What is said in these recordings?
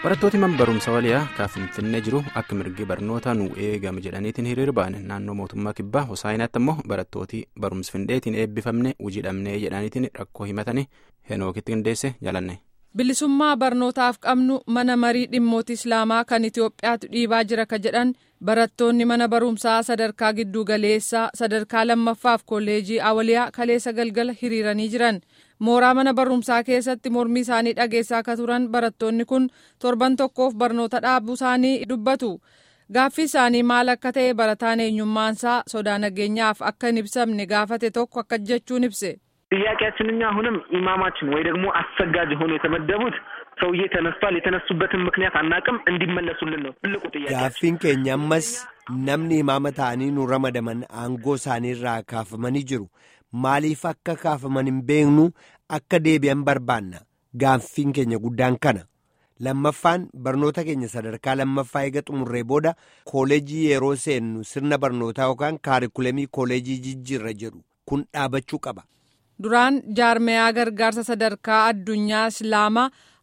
barattooti man barumsa waliyaa kan finfinnee jiru akka mirgi barnoota nu eegame jedhaniitiin hiriira ba'an naannoo mootummaa kibbaa hosaayinaatti immoo barattooti barumsa findeetiin eebbifamne hojii dhabnee jedhaniitiin rakkoo himatanii henookitti qindeesse jalanne. bilisummaa barnootaaf qabnu mana marii dhimmoota islaamaa kan itiyoophiyaatu dhiibaa jira ka jedhan barattoonni mana barumsaa sadarkaa gidduu galeessaa sadarkaa lammaffaaf kolleejii awaliyaa kaleessa galgala hiriiranii jiran mooraa mana barumsaa keessatti mormii isaanii dhageessaa akka turan barattoonni kun torban tokkoof barnoota dhaabuu isaanii dubbatu gaaffii isaanii maal akka ta'e barataan eenyummaansaa sodaa nageenyaaf akka hin ibsamne gaafate tokko akka jechuun ibse. ጥያቄያችን እኛ አሁንም ኢማማችን ወይ ደግሞ አሰጋጅ ሆኖ የተመደቡት ሰውዬ ተነስቷል። የተነሱበትን ምክንያት አናቅም። እንዲመለሱልን ነው ትልቁ ጥያቄ። gaaffiin keenya ammas namni imaama ta'anii nu ramadaman aangoo isaaniirraa kaafamanii jiru maaliif akka kaafaman hin beeknu akka deebi'an barbaanna gaaffiin keenya guddaan kana lammaffaan barnoota keenya sadarkaa lammaffaa eega xumurree booda kooleejii yeroo seennu sirna barnootaa yookaan kaarikulemii kooleejii jijjiirra jedhu kun dhaabachuu qaba. duraan jaarmeyaa gargaarsa sadarkaa addunyaa islaamaa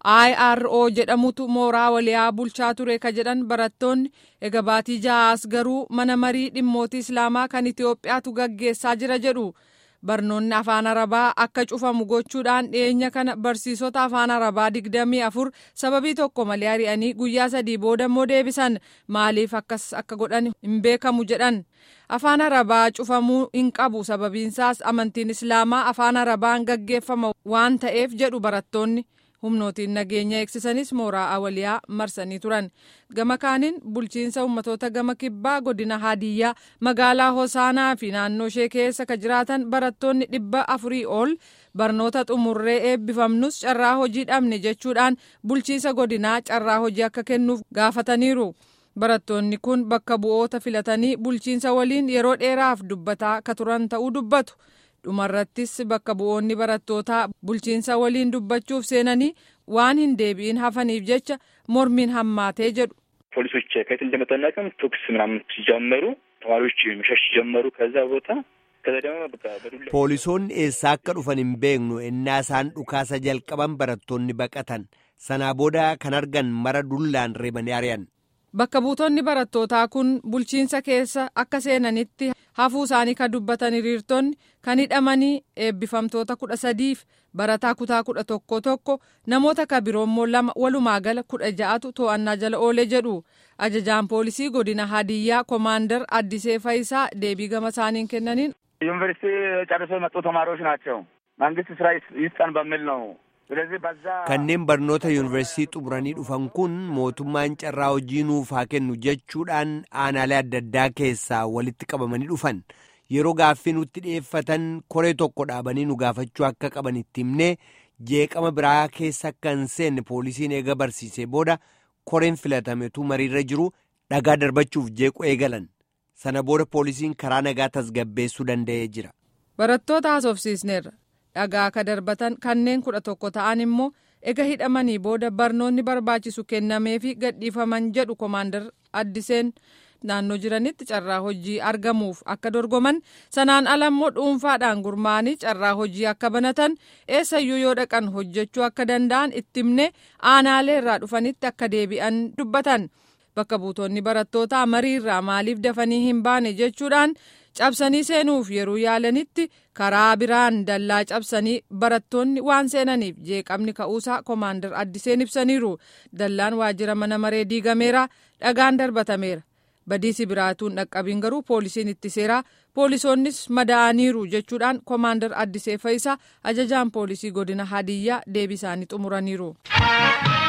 IRO jedhamutu mooraa waliyaa bulchaa ture ka jedhan barattoonni eega baatii ja'aas garuu mana marii dhimmoota islaamaa kan itiyoophiyaatu gaggeessaa jira jedhu barnoonni afaan arabaa akka cufamu gochuudhaan dhiyeenya kana barsiisota afaan arabaa digdamii afur sababii tokko malee ari'anii guyyaa sadii booda immoo deebisan maaliif akkas akka godhan hin beekamu jedhan. afaan arabaa cufamuu hin qabu sababiinsaas amantiin islaamaa afaan arabaan gaggeeffama waan ta'eef jedhu barattoonni humnootiin nageenya eegsisanis mooraa awaliyaa marsanii turan gama kaaniin bulchiinsa ummatoota gama kibbaa godina haadiyyaa magaalaa hosaanaa fi naannoo ishee keessa ka jiraatan barattoonni dhibba afurii ol barnoota xumurree eebbifamnus carraa hojii dhabne jechuudhaan bulchiinsa godinaa carraa hojii akka kennuuf gaafataniiru. barattoonni kun bakka bu'oota filatanii bulchiinsa waliin yeroo dheeraaf dubbataa ka turan ta'uu dubbatu dhumarrattis bakka bu'oonni barattootaa bulchiinsa waliin dubbachuuf seenanii waan hin deebi'in hafaniif jecha mormiin hammaatee jedhu. ፖሊሶች ከየት እንደመጡ አናውቅም። ተኩስ ምናምን ሲጀመሩ ተማሪዎች መሸሽ ጀመሩ ከዛ ቦታ ከዛ ደግሞ በቃ በዱላ poolisoonni eessaa akka dhufan hin beeknu ennaa isaan dhukaasa jalqaban barattoonni baqatan sanaa booda kan argan mara dullaan reebanii ari'an. Bakka buutonni barattootaa kun bulchiinsa keessa akka seenanitti hafuu isaanii kan dubbatan hiriirtonni kan hidhamanii eebbifamtoota kudha sadiif barataa kutaa kudha tokko tokko namoota ka biroommoo lama walumaa gala kudha ja'atu to'annaa jala oolee jedhu ajajaan poolisii godina hadiyyaa koomaandar addisee fayisaa deebii gama isaaniin kennaniin. ዩኒቨርሲቲ ጨርሶ የመጡ ተማሪዎች ናቸው። መንግስት ስራ ይስጠን በሚል ነው ስለዚህ በዛ kanneen barnoota yuunivarsiitii xumuranii dhufan kun mootummaan carraa hojii nuuf haa kennu jechuudhaan aanaalee adda addaa keessaa walitti qabamanii dhufan yeroo gaaffii nutti dhiyeeffatan koree tokko dhaabanii nu gaafachuu akka qaban itti himnee jeeqama biraa keessa akka hin seenne poolisiin eega barsiisee booda koreen filatametu mariirra jiru dhagaa darbachuuf jeequ eegalan sana booda poolisiin karaa nagaa tasgabbeessuu danda'ee jira. barattoota haasofsiisneerra. dhagaa ka darbatan kanneen kudha tokko ta'an immoo ega hidhamanii booda barnoonni barbaachisu kennameefi gadhiifaman jedhu koomaandar addiseen naannoo jiranitti carraa hojii argamuuf akka dorgoman sanaan ala immoo dhuunfaadhaan gurmaa'anii carraa hojii akka banatan eessayyuu yoo dhaqan hojjechuu akka danda'an itti himne aanaalee irraa dhufanitti akka deebi'an dubbatan bakka buutonni barattootaa mariirraa maaliif dafanii hin baane jechuudhaan. cabsanii seenuuf yeroo yaalanitti karaa biraan dallaa cabsanii barattoonni waan seenaniif jeeqamni ka'uusaa koomaandar addiseen ibsaniiru dallaan waajjira mana maree diigameera dhagaan darbatameera badiisi biraatuun dhaqqabiin garuu poolisiin ittiseera poolisoonnis madaa'aniiru jechuudhaan koomaandar addisee fayisaa ajajaan poolisii godina hadiyyaa deebii isaanii xumuraniiru.